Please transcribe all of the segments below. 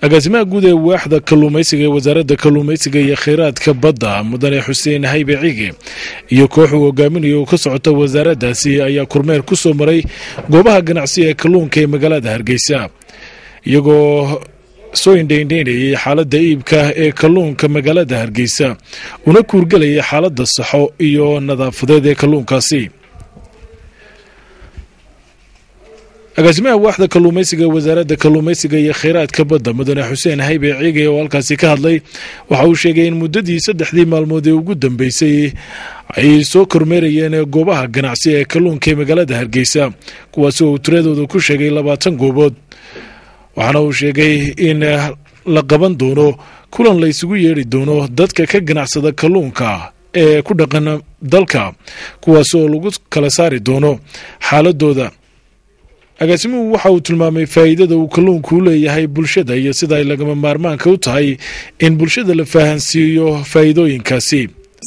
agaasimaha guud ee waaxda kalluumaysiga ee wasaaradda kalluumaysiga iyo kheyraadka badda mudane xuseen haybe cige iyo koox uu hogaaminayo oo ka socota wasaaraddaasi ayaa kormeer ku soo maray goobaha ganacsi ee kalluunka ee magaalada hargeysa iyagoo soo indhaindhaynayay xaaladda iibka ee kalluunka magaalada hargeysa una kuurgelayay xaaladda saxo iyo nadaafadeed ee kalluunkaasi agaasimaha waaxda kalluumaysiga wasaaradda kalluumaysiga iyo kheyraadka badda mudane xuseen haybe ciige oo halkaasi ka hadlay waxa uu sheegay in muddadii saddexdii maalmood ee ugu dambeysay ay soo kormeerayeen goobaha ganacsi ee kalluunka ee magaalada hargeysa kuwaasi oo uu tiradooda ku sheegay labaatan goobood waxaana uu sheegay in la qaban doono kulan la ysugu yeedhi doono dadka ka ganacsada kalluunka ee ku dhaqan dalka kuwaas oo lagu kala saari doono xaaladooda agaasimuhu waxa uu tilmaamay faa'iidada uu kalluunku u leeyahay bulshada iyo sida ay lagama maarmaanka u tahay in bulshada la fahansiiyo faa'iidooyinkaasi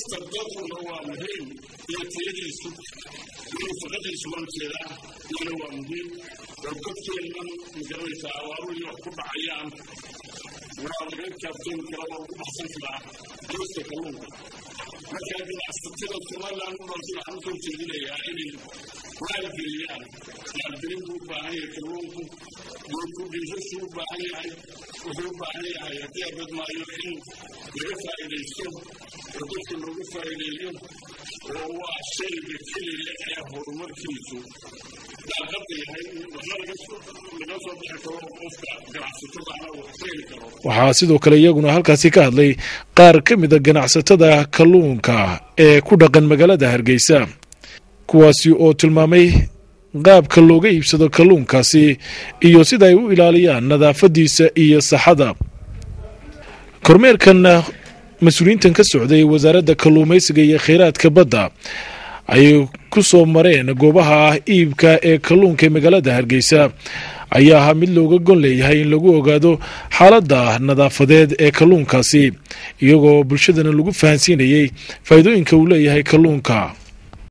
markaa ganacsatada somalilan u noolsi waxaan usoo jeedinayaa inay maalgeliyaan maalgelin buu u baahan yahay kalluunku geedku dhiisasuu u baahan yahay wuxuu u baahan yahay haddii abad maayo in laga faa'iidaysto oo dadka loogu faa'iideeyo oo waa shayga keliya ee horumarkiisu daaqada yahay waxna laga soo bixi karo qofka ganacsatadaana uu keeni karo waxaa sidoo kale iyaguna halkaasi ka hadlay qaar ka mida ganacsatada kalluunka ee ku dhaqan magaalada hargeysa kuwaasi oo tilmaamay qaabka looga iibsado kalluunkaasi iyo sida ay u ilaaliyaan nadaafadiisa iyo saxada kormeerkan mas-uuliyiintan ka socday wasaaradda kalluumaysiga iyo kheyraadka badda ay ku soo mareen goobaha iibka ee kalluunka ee magaalada hargeysa ayaa ahaa mid looga gon leeyahay in lagu ogaado xaaladda nadaafadeed ee kalluunkaasi iyagoo bulshadana lagu fahansiinayey faa'iidooyinka uu leeyahay kalluunka